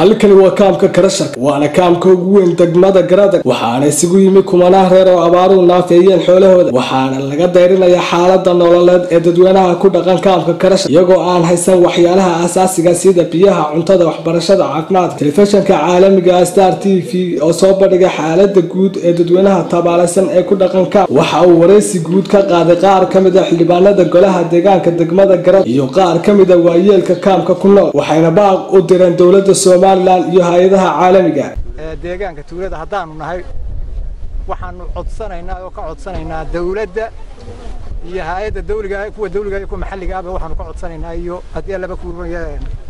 halkani waa kaamka karasharka waana kaamka ugu weyn degmada garadag waxaana isugu yimi kumanaan reer oo abaaruhu naafeeyeen xoolahooda waxaana laga dayrinayaa xaalada nololeed ee dadweynaha ku dhaqan kaamka karashar iyagoo aan haysan waxyaalaha asaasiga sida biyaha cuntada waxbarashada caafimaadka telefishanka caalamiga star t v oo soo bandhigay xaalada guud ee dadweynaha tabaalaysan ee ku dhaqan kaam waxa uu waraysi guud ka qaaday qaar ka mid a xildhibaanada golaha deegaanka degmada garad iyo qaar ka mid a waayeelka kaamka ku nool waxayna baaq u direen dowlada somalilan iyo hay-adaha caalamiga deegaanka tuulada haddaanu nahay waxaanu codsanaynaa oo ka codsanaynaa dawladda iyo hay-adda dawliga kuwa dawliga iyo kuwa maxalliga ahba waxaanu ka codsanaynaa iyo haddii laba kuurbanaya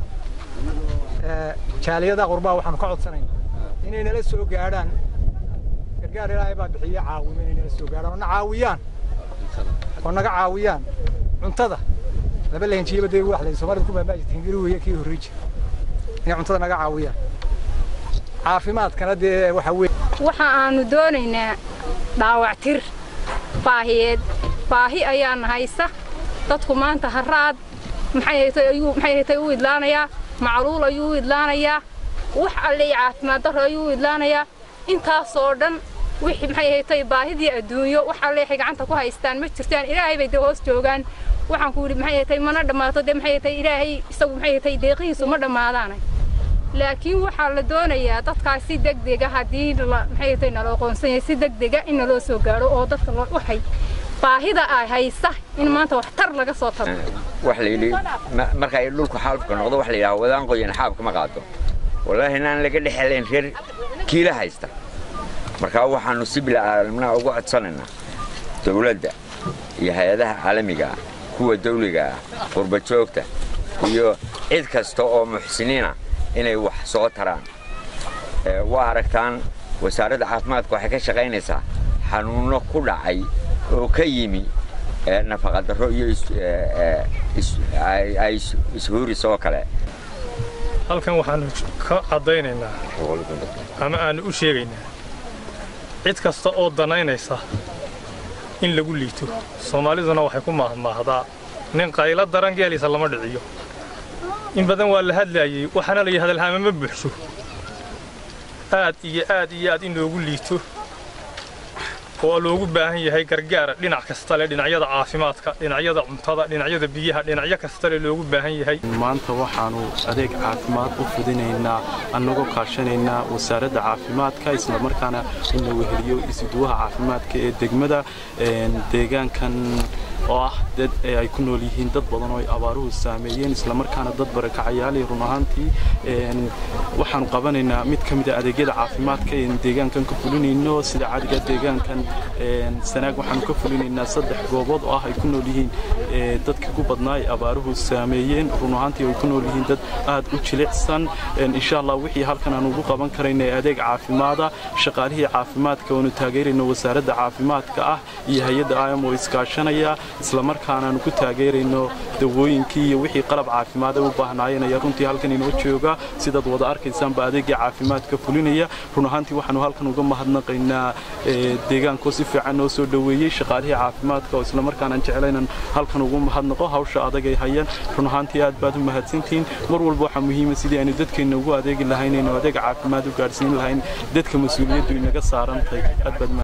jaaliyada qurbaa waxaanu ka codsanaynaa inay nala soo gaadhaan gargaar ilaahay baa bixiya caawimo inay nala soo gaadhaan oo na caawiyaan oo naga caawiyaan cuntada laba lahinjiyaba dee wax lay soomaalida ku baabaaji hingiri weeye kii horrey jira inay cuntada naga caawiyaan caafimaadkana dee waxa weeye waxa aanu doonaynaa dhaawactir baahiyeed baahi ayaana haysa dadku maanta haraad maxay u idlaanayaa macluul ayuu u idlaanayaa wax alle caafimaad darro ayuu u idlaanayaa intaasoo dhan wixii maxay haytay baahidii adduunyo wax alle waxay gacanta ku haystaan ma jirtaan ilaahay bay dee hoos joogaan waxaan ku yidhi maxay haytay mana dhammaato dee maxay haytay ilaahay isagu maxay haytay deeqihiisu ma dhammaadaanay laakiin waxaa la doonayaa dadkaas si degdega haddii maxay haytay naloo qoonsan yahay si degdega in naloo soo gaadho oo dadka waxay baahida ay haysa in maanta waxtar laga soo tago wax la yidhi marka ay dhulku xaalufka noqdo wax la yidhaha wadaan qoyan xaabka ma qaado wallaahi inaan laga dhexelayn reer kiila haysta markaa waxaannu si bilcaalamnaa ugu codsanaynaa dawladda iyo hay-adaha caalamiga ah kuwa dawliga ah qurbajoogta iyo cid kasta oo muxsiniina inay wax soo taraan waa aragtaan wasaaradda caafimaadka waxay ka shaqaynaysaa xanuunno ku dhacay oo ka yimi nafaqadarro iyo ay ishuuris oo kale halkan waxaannu ka caddaynaynaa ama aannu u sheegaynaa cid kasta oo danaynaysa in lagu liito soomaaliduna waxay ku maahmaahdaa nin qaylo daran geelisa lama dhiciyo in badan waa la hadlaayey waxaana la hadalhaama ma buuxsho aad iyo aad iyo aad in loogu liito oo loogu baahan yahay gargaara dhinac kasta leh dhinacyada caafimaadka dhinacyada cuntada dhinacyada biyaha dhinacyo kasta leh loogu baahan yahay maanta waxaannu adeeg caafimaad u fidinaynaa annagoo kaashanaynaa wasaaradda caafimaadka islamarkaana in la weheliyo isuduwaha caafimaadka ee degmada deegaankan oo ah dad ay ku nool yihiin dad badan oo ay abaaruhu saameeyeen islamarkaana dad barakacayaalay run ahaantii waxaanu qabanaynaa mid ka mid a adeegyada caafimaadka een deegaankan ka fulinayno sida cadiga deegaankan sanaag waxaanu ka fulinaynaa saddex goobood oo ah ay ku nool yihiin dadka ku badnaa ay abaaruhu saameeyeen run ahaantii ay ku nool yihiin dad aad u jilicsan insha allah wixii halkan aan ugu qaban karayna adeeg caafimaada shaqaalihii caafimaadka oonu taageerayno wasaaradda caafimaadka ah iyo hay-adda im oo iskaashanaya islamarkaanaanu ku taageerayno dawooyinkii iyo wixii qalab caafimaad ay u baahnaayeen ayaa runtii halkan inoo jooga sidaad wada arkaysaanba adeegii caafimaadka fulinaya run ahaantii waxaanu halkan uga mahadnaqaynaa deegaankoo si fiican noo soo dhoweeyey shaqaalihii caafimaadka oo islamarkaanaan jeclaynan halkan ugu mahadnaqo hawsha adag ay hayaan run ahaantii aad baad u mahadsantihiin mar walba waxaa muhiima sidii aynu dadkeenna ugu adeegi lahayn aynu adeeg caafimaad u gaadhsiin lahayn dadka mas-uuliyaddu inaga saarantahay